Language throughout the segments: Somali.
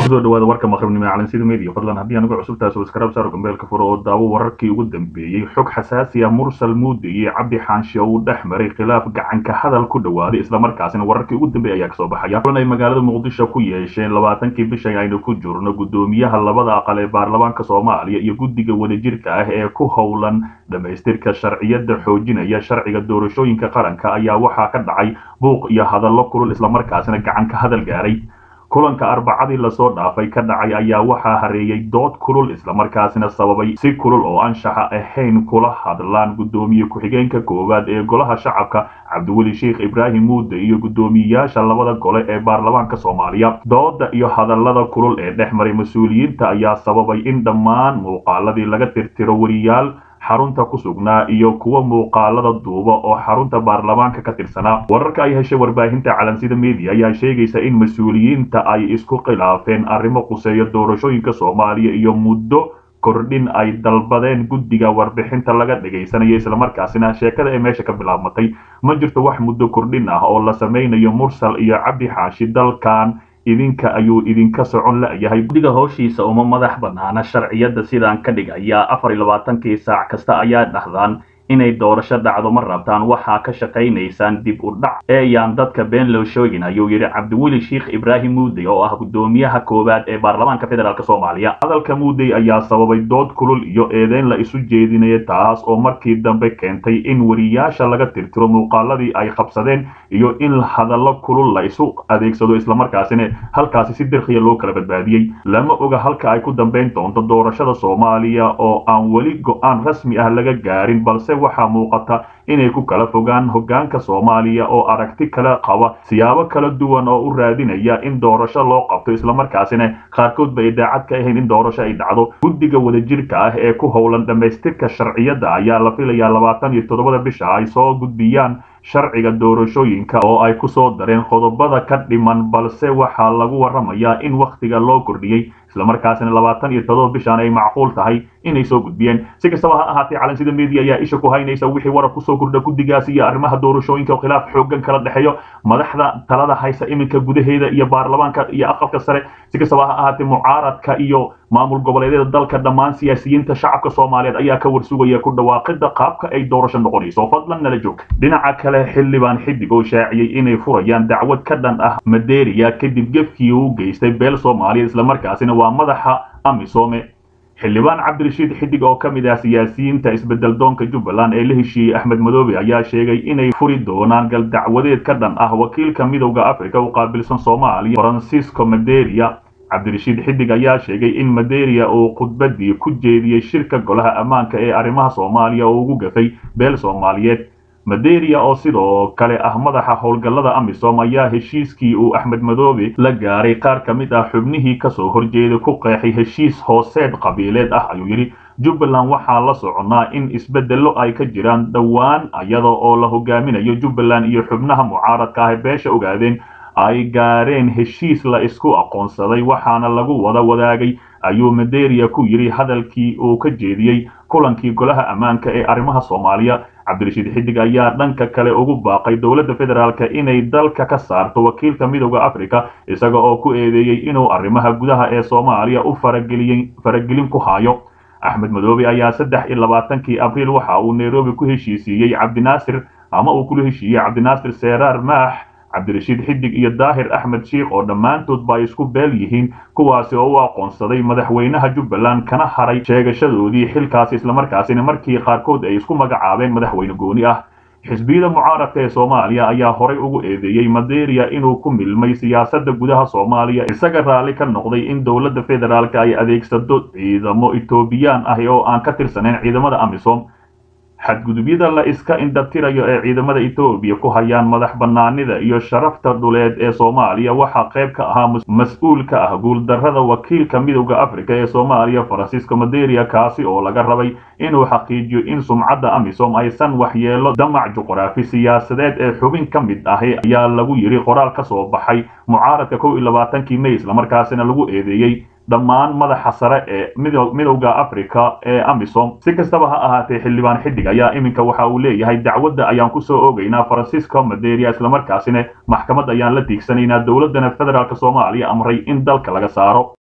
kusoo dhawaada warka maqribnimo ee calansida media fadlan haddii anigu cusub tahay subscribe saaro gambeelka furo oo daawo wararkii ugu dambeeyey xog xasaasi ah mursal muudi iyo cabdi xaanshe uu dhex maray khilaaf gacanka hadal ku dhawaaday islamarkaasina wararkii ugu dambeeyay ayaa kasoo baxaya kulan ay magaalada muqdisho ku yeesheen labaatankii bishan aynu ku jirno gudoomiyaha labada aqal ee baarlamaanka soomaaliya iyo guddiga wadajirka ah ee ku howlan dhamaystirka sharciyada xoojinaya sharciga doorashooyinka qaranka ayaa waxaa ka dhacay buuq iyo hadallo kulul islamarkaasina gacanka hadal gaaray kulanka arbacadii lasoo dhaafay ka dhacay ayaa waxaa hareeyay dood kulul islamarkaasina sababay si kulul oo anshaxa ahayn kula hadlaan gudoomiye ku-xigeenka koowaad ee golaha shacabka cabdiweli sheikh ibraahim muude iyo guddoomiyeyaasha labada gole ee baarlamaanka soomaaliya dooda iyo hadallada kulul ee dhex maray mas-uuliyiinta ayaa sababay in dhammaan muuqaaladii laga tirtiro weriyaal xarunta ku sugnaa iyo kuwa muuqaalada duuba oo xarunta baarlamaanka ka tirsanaa wararka ay heshay warbaahinta calansida media ayaa sheegaysa in mas-uuliyiinta ay isku khilaafeen arrimo quseeya doorashooyinka soomaaliya iyo muddo kordhin ay dalbadeen guddiga warbixinta laga dhagaysanayo islamarkaasina sheekada ee meesha ka bilaabmatay ma jirto wax muddo kordhin ah oo la samaynayo mursal iyo cabdi xaashi dalkan idinka ayuu idinka socon la-yahay guddiga howshiisa uma madax banaana sharciyada sidaan ka dhigaya afar iyo labaatankii saac kasta ayaa dhahdaan inay doorasho dhacdo ma rabtaan waxaa ka shaqaynaysaan dib u dhac eeyaan dadka been loo sheegin ayuu yidhi cabdiweli sheikh ibraahim muudey oo ah guddoomiyaha koowaad ee baarlamaanka federaalk soomaaliya hadalka muudey ayaa sababay dood kulul iyo eedeyn la isu jeedinaya taas oo markii dambe keentay in weriyaasha laga tirtiro muuqaaladii ay qabsadeen iyo in hadallo kulul la isu adeegsado islamarkaasina halkaasi si dirkhiya loo kala badbaadiyey lama oga halka ay ku dambayn doonto doorashada soomaaliya oo aan weli go-aan rasmi ah laga gaarin balse waxaa muuqata inay ku kala fogaan hoggaanka soomaaliya oo aragti kala qaba siyaabo kala duwan oo u raadinaya in doorasho loo qabto islamarkaasina qaarkood ba idaacad ka ahayn in doorasho ay dhacdo guddiga wadajirka ah ee ku howlan dhammaystirka sharciyada ayaa la filayaa labaatan iyo toddobada bisha ay soo gudbiyaan sharciga doorashooyinka oo ay ku soo dareen qodobada ka dhiman balse waxaa lagu warramayaa in wakhtiga loo kordhiyey islamarkaasina labaatan iyo todoba bishaan ay macquul tahay inay soo gudbiyeen si kastaba ha ahaatee calansida media ayaa isha ku haynaysa wixii warar kusoo kordha guddigaasi iyo arrimaha doorashooyinka oo khilaaf xoogan kala dhexeeyo madaxda talada haysa iminka gudaheeda iyo baarlamaanka iyo aqalka sare si kastaba ha ahaatee mucaaradka iyo maamul goboleedyada dalka dhammaan siyaasiyiinta shacabka soomaaliyeed ayaa ka warsugaya ku dhawaaqida qaabka ay doorasho noqonayso fadlan nala joog dhinaca kale xildhibaan xidig oo shaaciyey inay furayaan dacwad ka dhan ah maderia kadib gefkii uu geystay beel soomaaliyeed islamarkaasina waa madaxa amisome xildhibaan cabdirashiid xidig oo ka mid ah siyaasiyiinta isbedel doonka jubbaland ee la heshiiyey axmed madoobe ayaa sheegay inay furi doonaan gal dacwadeed ka dhan ah wakiilka midowda africa u qaabilsan soomaaliya francisco maderia cabdirashiid xidig ayaa sheegay in maderia uu khudbadii ku jeediyey shirka golaha ammaanka ee arrimaha soomaaliya oo ugu gafay beel soomaaliyeed maderia oo sidoo kale ah madaxa howlgallada amisom ayaa heshiiskii uu axmed madoobe la gaaray qaar ka mid ah xubnihii kasoo horjeeday ku qeexay heshiis hooseed qabiileed ah ayuu yidhi jubbaland waxaa la soconaa in isbeddello ay ka jiraan dhowaan iyada oo la hogaaminayo jubbaland iyo xubnaha mucaaradka ah beesha ogaadeen ay gaareen heshiis la isku aqoonsaday waxaana lagu wada wadaagay ayuu maderia ku yidhi hadalkii uu ka jeediyey kulankii golaha ammaanka ee arrimaha soomaaliya cabdirashiid xidig ayaa dhanka kale ugu baaqay dowladda federaalk inay dalka ka saarto wakiilka midowda africa isaga oo ku eedeeyey inuu arrimaha gudaha ee soomaaliya u faragelin ku hayo axmed madoobe ayaa saddex iyo labaatankii abriil waxa uu nairobi ku heshiisiiyey cabdinaasir ama uu kula heshiiyey cabdinaasir seeraar maax cabdirashiid xidig iyo daahir axmed sheikh oo dhammaantoodba ay isku beel yihiin kuwaasi oo u aqoonsaday madaxweynaha jubbaland kana haray sheegashadoodii xilkaasi islamarkaasina markii qaarkood ay isku magacaabeen madaxweyne gooni ah xisbiyada mucaaradka ee soomaaliya ayaa horay ugu eedeeyey maderia inuu ku milmay siyaasadda gudaha soomaaliya isaga raalli ka noqday in dowladda federaalk ay adeegsado ciidamo etoobiyaan ah oo aan ka tirsanayn ciidamada amisom xadgudubyada la iska indhatirayo ee ciidamada etoobiya ku hayaan madax bannaanida iyo sharafta dhuleed ee soomaaliya waxaa qayb ka ahaa mas-uul ka ah guuldarrada wakiilka midowda africa ee soomaaliya francisco maderia kaasi oo laga rabay inuu xaqiijiyo in sumcadda amisom aysan waxyeelo damac juqraafi siyaasadeed ee xubin ka mid ahi ayaa lagu yidhi qoraal ka soo baxay mucaaradka kow iyo labaatankii may islamarkaasina lagu eedeeyey dhammaan madaxa sare ee midowda africa ee amisom si kastaba ha ahaatee xildhibaan xidig ayaa iminka waxa uu leeyahay dacwadda ayaan kusoo ogaynaa francisco maderia islamarkaasina maxkamad ayaan la tiigsanaynaa dowladana federaalk soomaaliya amray in dalka laga saaro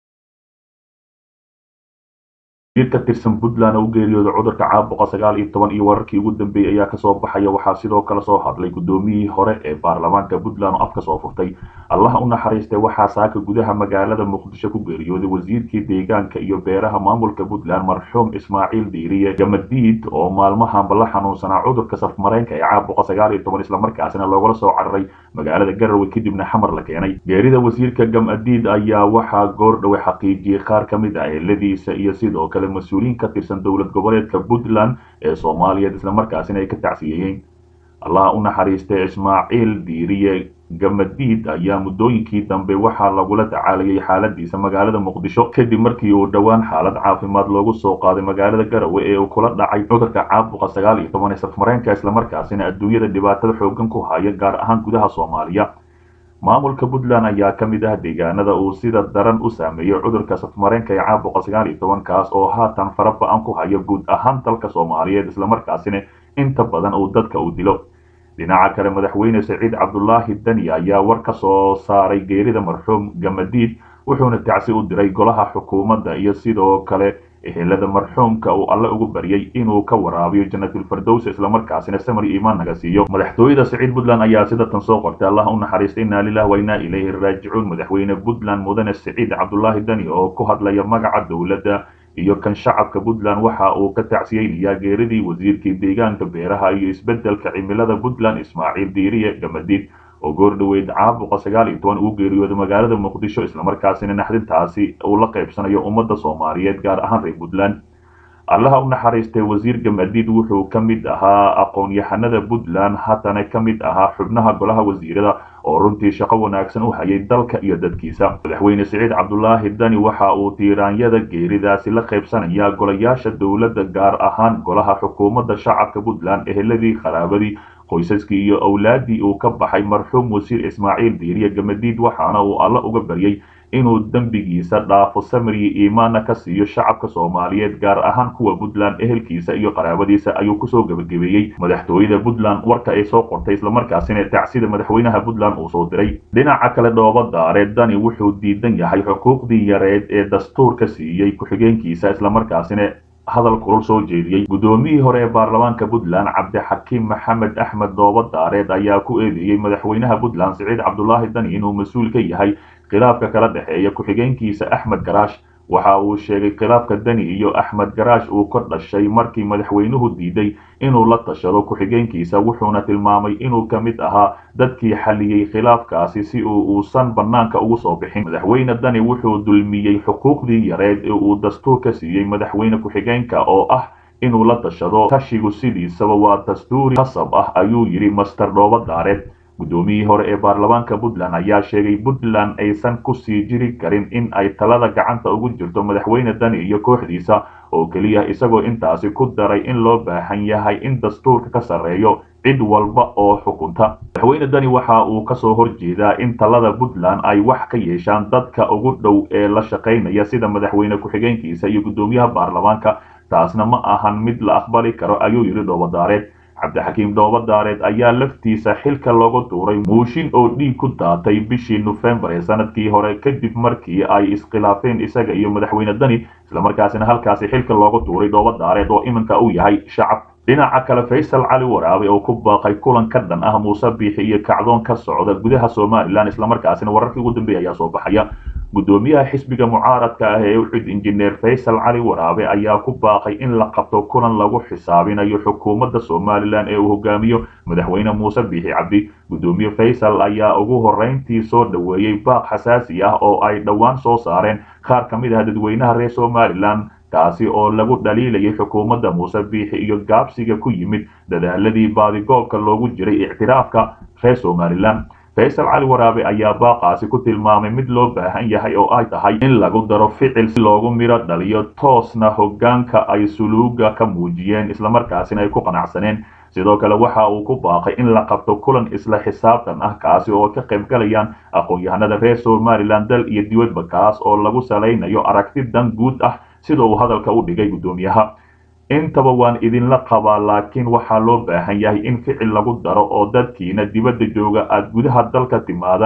wasiir ka tirsan puntland oo u geeriyooda cudurka caabuqa sagaal iyo toban iyo wararkii ugu dambeeyey ayaa kasoo baxaya waxaa sidoo kale soo hadlay guddoomiyihii hore ee baarlamaanka puntland oo afka soo furtay allaha u naxariistay waxaa saaka gudaha magaalada muqdisho ku geeriyooday wasiirkii deegaanka iyo beeraha maamulka puntland marxuum ismaaciil diiriye gamadiid oo maalmahanba la xanuunsanaa cudurka safmareenka ee caabuqa sagaal iyo toban islamarkaasina loogala soo cararay magaalada garowe kadibna xamar la keenay geerida wasiirka gamadiid ayaa waxaa goordhowe xaqiijiyey qaar ka mid ah eheladiisa iyo sidoo kale mas-uuliyiin ka tirsan dowlad goboleedka puntland ee soomaaliyeed islamarkaasina ay ka tacsiyeeyeen allaha u naxariistay ismaaciil diiriye gamadiid ayaa muddooyinkii dambe waxaa lagula tacaalayay xaaladiisa magaalada muqdisho kadib markii uu dhowaan xaalad caafimaad loogu soo qaaday magaalada garowe ee uu kula dhacay cudurka caabuqa sagaal iyo toban ee safmareenka islamarkaasina adduunyada dhibaatada xoogan ku haya gaar ahaan gudaha soomaaliya maamulka puntland ayaa ka mid ah deegaanada uu sida daran u saameeyey cudurka safmareenka ee caabuqa sagaal iyo toban kaas oo haatan faraba-an ku haya guud ahaan dalka soomaaliyeed islamarkaasina inta badan uu dadka u dilo dhinaca kale madaxweyne saciid cabdulaahi dani ayaa war ka soo saaray geerida marxuum gamadiid wuxuuna tacsi u diray golaha xukuumadda iyo sidoo kale ehelada marxuumka uu alle ugu baryay inuu ka waraabiyo janatulfardows islamarkaasina samar iimaan naga siiyo madaxtooyada saciid puntland ayaa sida tan soo qortay allah u naxariistay inaa lilah wa inaa ilayhi raajicuun madaxweyne puntland mudane saciid cabdulaahi dani oo ku hadlaya magaca dowladda iyo kan shacabka puntland waxa uu ka tacsiyeynayaa geeridii wasiirkii deegaanka beeraha iyo isbeddelka cimilada puntland ismaaciil diiriye gamadiid oo goordhoweyd caabuqa sagaal iyo toban uu geeriyooday magaalada muqdisho islamarkaasina naxdintaasi uu la qaybsanayo ummadda soomaaliyeed gaar ahaan reer puntland allaha u naxariistay wasiir gamadiid wuxuu ka mid ahaa aqoon-yahanada puntland haddana ka mid ahaa xubnaha golaha wasiirada oo runtii shaqo wanaagsan u hayay dalka iyo dadkiisa madaxweyne siciid cabdulaahi dani waxa uu tiiraanyada geeridaasi la qaybsanaya golayaasha dowladda gaar ahaan golaha xukuumadda shacabka puntland eheladii qaraabadii qoysaskii iyo owlaadii uu ka baxay marxuum wasiir ismaaciil diiriye gamadiid waxaana uu alle uga baryay inuu dembigiisa dhaafo samriyi iimaana ka siiyo shacabka soomaaliyeed gaar ahaan kuwa puntland ehelkiisa iyo qaraabadiisa ayuu kusoo gebagabeeyey madaxtooyada puntland warka ay soo qortay islamarkaasina tacsida madaxweynaha puntland uu soo diray dhinaca kale dhoobadaare dani wuxuu diidan yahay xuquuqdii yareed ee dastuurka siiyey ku-xigeenkiisa islamarkaasina hadal kulul soo jeediyey guddoomiyihii hore ee baarlamaanka puntland cabdixakiim maxamed axmed doobadaareed ayaa ku eedeeyey madaxweynaha puntland siciid cabdulaahi dani inuu mas-uul ka yahay khilaafka kala dhexeeya ku-xigeenkiisa axmed garaash waxa uu sheegay khilaafka dani iyo axmed garaash uu ka dhashay markii madaxweynuhu diiday inuu la tashado ku-xigeenkiisa wuxuuna tilmaamay inuu ka mid ahaa dadkii xalliyey khilaafkaasi si uu uusan bannaanka ugu soo bixin madaxweyne dani wuxuu dulmiyey xuquuqdii yareed ee uu dastuurka siiyey madaxweyne ku-xigeenka oo ah inuu la tashado tashigu sidiisaba waa dastuuri qasab ah ayuu yidhi master dhoobadaareed guddoomiyihii hore ee baarlamaanka puntland ayaa sheegay puntland aysan kusii jiri karin in ay talada gacanta ugu jirto madaxweyne dani iyo kooxdiisa oo keliya isagoo intaasi ku daray in loo baahan yahay in dastuurka ka sarreeyo cid walba oo xukunta madaxweyne dani waxa uu kasoo horjeedaa in talada puntland ay wax ka yeeshaan dadka ugu dhow ee la shaqaynaya sida madaxweyne ku-xigeenkiisa iyo guddoomiyaha baarlamaanka taasna ma ahan mid la aqbali karo ayuu yidhi dhoobadaareed cabdixakiim dhoobadaareed ayaa laftiisa xilka looga tuuray muushin oo dhiig ku daatay bishii nofembar ee sanadkii hore kadib markii ay iskhilaafeen isaga iyo madaxweyne dani islamarkaasina halkaasi xilka looga tuuray dhoobadaareed oo iminka uu yahay shacab dhinaca kale faysal cali waraabe oo ku baaqay kulan ka dhan ah muuse biixi iyo kacdoon ka socda gudaha somalilan islamarkaasina wararkii ugu dambeeya ayaa soo baxaya guddoomiyaha xisbiga mucaaradka ah ee uxud injineer faysal cali waraabe ayaa ku baaqay in la qabto kulan lagu xisaabinayo xukuumadda somalilan ee uu hogaamiyo madaxweyne muuse biixi cabdi guddoomiye faysal ayaa ugu horrayntii soo dhoweeyey baaq xasaasi ah oo ay dhowaan soo saareen qaar ka mid ah dadweynaha reer somalilan kaasi oo lagu dhaliilayay xukuumadda muuse biixi iyo gaabsiga ku yimid dadaaladii baadigoobka loogu jiray ictiraafka reer somalilan faysal cali waraabe ayaa baaqaasi ku tilmaamay mid loo baahan yahay oo ay tahay in lagu daro ficil si loogu midho dhaliyo toosna hoggaanka ay suluuga ka muujiyeen islamarkaasina ay ku qanacsaneen sidoo kale waxa uu ku baaqay in la qabto kulan isla xisaabtan ah kaasi oo ka qayb galayaan aqoon-yahanada reer somalilan dal iyo dibadba kaas oo lagu salaynayo aragti dan guud ah sida uu hadalka u dhigay guddoomiyaha intaba waan idinla qabaa laakiin waxaa loo baahan yahay in ficil lagu daro oo dadkiina dibadda jooga aad gudaha dalka timaadaan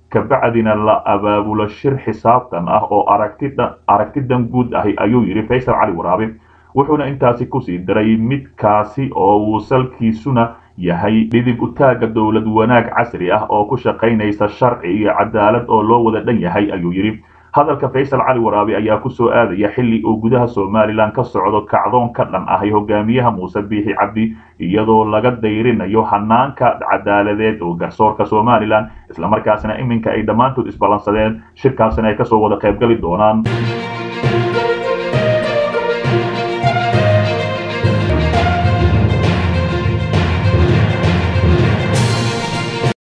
kabacdina la abaabulo shir xisaabtan ah oo aragtidan guud ahi ayuu yidhi faysal cali waraabe wuxuuna intaasi kusii daray midkaasi oo uu salkiisuna yahay dhidib utaagga dowlad wanaag casri ah oo ku shaqaynaysa sharci iyo cadaalad oo loo wada dhan yahay ayuu yidhi hadalka faysal cali waraabe ayaa ku soo aadaya xilli uu gudaha somalilan ka socdo kacdoon ka dhan ahay hogaamiyaha muuse biixi cabdi iyadoo laga dayrinayo hanaanka cadaaladeed oo garsoorka somalilan islamarkaasina iminka ay dhammaantood isballansadeen shirkaasina ay kasoo wada qaybgali doonaan